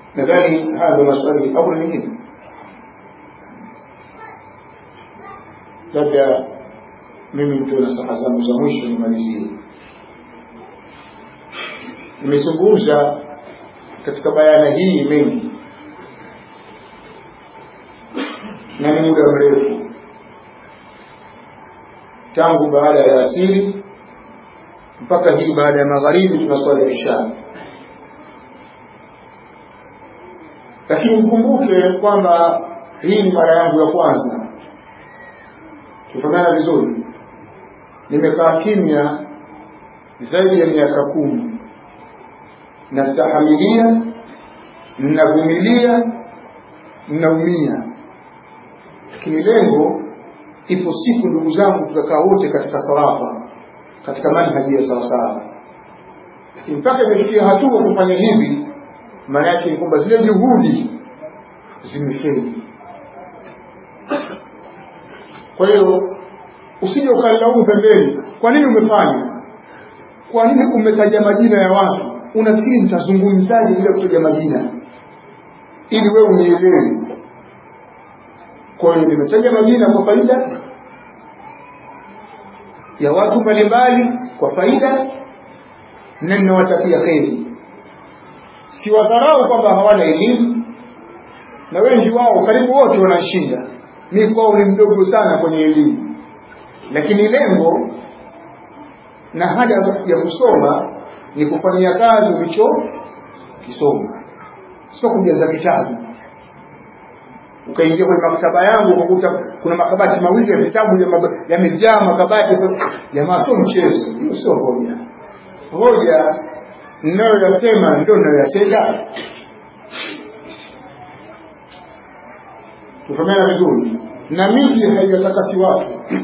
nadhani haya ndio maswali au na mengine labda mimi ndio na saha zangu za mwisho nimalizie nimezungumza katika bayana hii mengi na ni muda mrefu tangu baada ya asili mpaka hii baada ya magharibi tunaswali ya isha lakini mkumbuke kwamba hii ni mara yangu ya kwanza tufahamiana vizuri nimekaa kimya zaidi ya miaka kumi nastahamilia nnavumilia nnaumia lakini lengo ipo siku ndugu zangu tutakaa wote katika thawafa katika manhaji ya sawasawa lakini mpaka imefikia hatua kufanya hivi maana yake ni kwamba zile juhudi zimefeli kwa hiyo usije ukalaumu pembeni kwa nini umefanya kwa nini umetaja majina ya watu unafikiri mtazungumzaje bila kutaja majina ili wewe unielewe kwa hiyo nimetaja majina kwa faida ya watu mbalimbali kwa faida na ninawatakia kheri siwadharau kwamba hawana elimu na wengi wao karibu wote wanashinda mi kwao ni mdogo sana kwenye elimu lakini lengo na haja ya kusoma ni kufanyia kazi ulicho kisoma sio kujaza vitabu ukaingia kwenye maktaba yangu ukakuta kuna makabati mawili ya vitabu yamejaa makabati jamaa sio mchezo hiyo sio hoja hoja ninayoyasema ndio ninayoyatenda tufahamiana vizuri na miji haijatakasi watu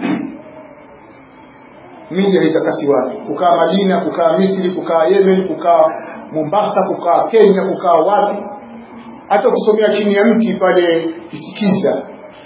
miji haitakasi watu kukaa madina kukaa misri kukaa yemen kukaa mombasa kukaa kenya kukaa wapi hata ukisomea chini ya mti pale kisikiza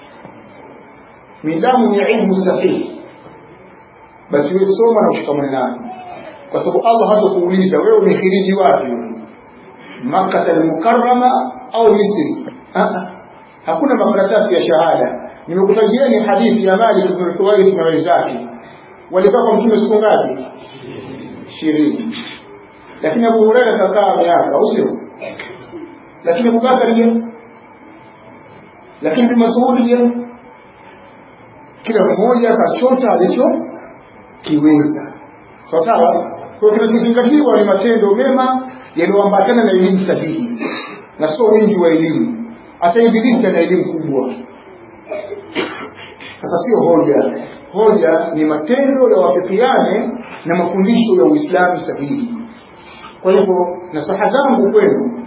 midamu ni ilmu sahihi basi wewe soma na ushikamane nayo kwa sababu allah hatakuuliza wewe umehiriji wapi makkata almukarrama au misri hakuna makaratasi ya shahada nimekutajieni hadithi ya malik ibn huwairith na wenzake walikaa kwa mtume siku ngapi ishirini lakini abu huraira kakaa miaka au sio lakini abubakari je lakini ibn masudi je kila mmoja akachota alicho kiweza sawa sawa kwa kinachozingatiwa ni matendo mema yaliyoambatana na elimu sahihi na sio wingi wa elimu hata ibilisi ana elimu kubwa sasa sio hoja hoja ni matendo yawafikiane na mafundisho ya uislamu sahihi kwa hivyo nasaha zangu kwenu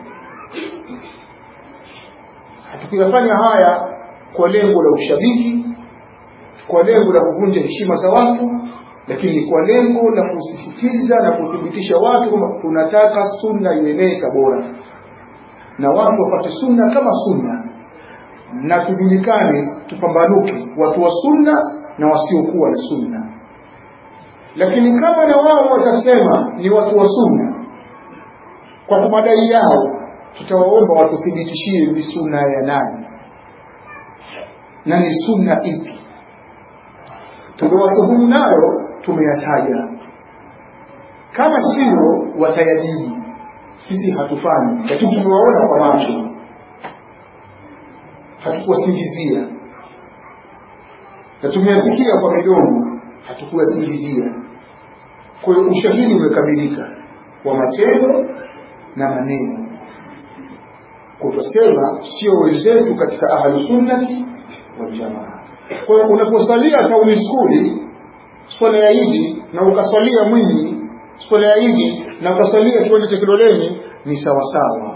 hatukuyafanya haya kwa lengo la ushabiki kwa lengo la kuvunja heshima za watu lakini kwa lengo la kusisitiza na kuthibitisha watu kwamba tunataka sunna ienee Tabora na watu wapate sunna kama sunna na tujulikane tupambanuke watu wa sunna na wasiokuwa na sunna lakini kama na wao watasema ni watu wa sunna kwa madai yao tutawaomba watuthibitishie ni sunna ya nani na ni sunna ipi tuliwatuhumu nayo tumeyataja kama sio watayajibu sisi hatufanyi lakini tumewaona kwa macho hatukuwasingizia na tumeyasikia kwa midomo hatukuwasingizia kwa hiyo ushahidi umekamilika wa matendo na maneno kutusema sio wenzetu katika ahlusunnati waljamaa kwa hiyo unaposalia tauni skuli swala ya idi na ukaswalia mwinyi swala ya idi na ukaswalia kiwanja cha kidoleni ni sawasawa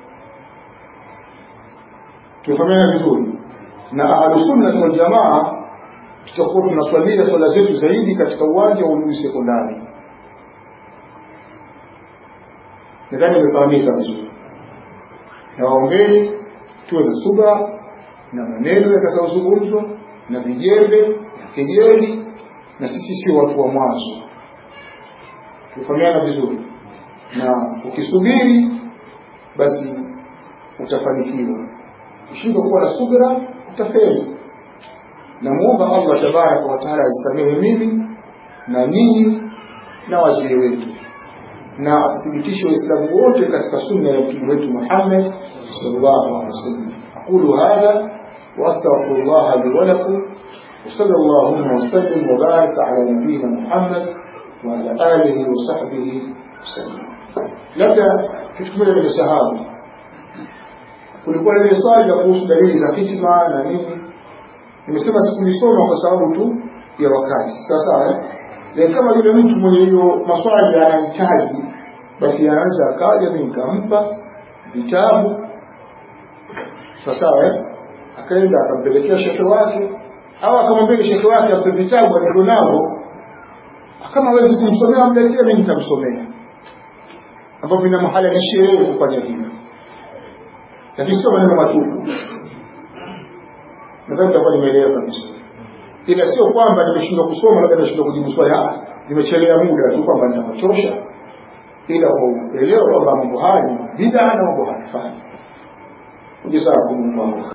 tufahamiana vizuri na ahlusunnati waljamaa tutakuwa tunaswalia swala zetu zaidi katika uwanja wa Ului sekondari nadhani imefahamika vizuri na waombeni tuwe na subra na maneno yatakayozungumzwa na vijembe na kejeli na sisi sio watu wa mwanzo tufahamiana vizuri na ukisubiri basi utafanikiwa ushindwa kuwa na subira utafeli namuomba allah tabaraka wataala aisamehe mimi na nyinyi na wazee wetu na athibitishe waislamu wote katika sunna ya mtume wetu muhammad sallallahu alaihi wasallam aqulu hadha واستغفر الله لي ولكم وصلى اللهم وسلم وبارك على نبينا محمد وعلى اله وصحبه وسلم labda kitu kimoja nimesahau kulikuwa na ile swali la kuhusu dalili za hitima na nini nimesema sikulisoma kwa sababu tu ya wakati sawa sawa eh? kama yule mtu mwenye hiyo maswali anahitaji basi anaweza akaja mi nikampa vitabu sawa sawa eh? akaenda akampelekea shekhe wake au akamwambia shekhe wake ampe vitabu alivyo navyo kama hawezi kumsomea amletee mi nitamsomea ambavyo vinamhalalishia yeye kufanya hivyo lakini sio maneno matupu nadhani takuwa nimeelewa kabisa ila sio kwamba nimeshindwa kusoma labda nimeshindwa kujibu swali nimechelea muda tu kwamba nitawachosha ila kuelewa kwamba mambo haya ni bid'a na mambo hayafai ujisaa kumumba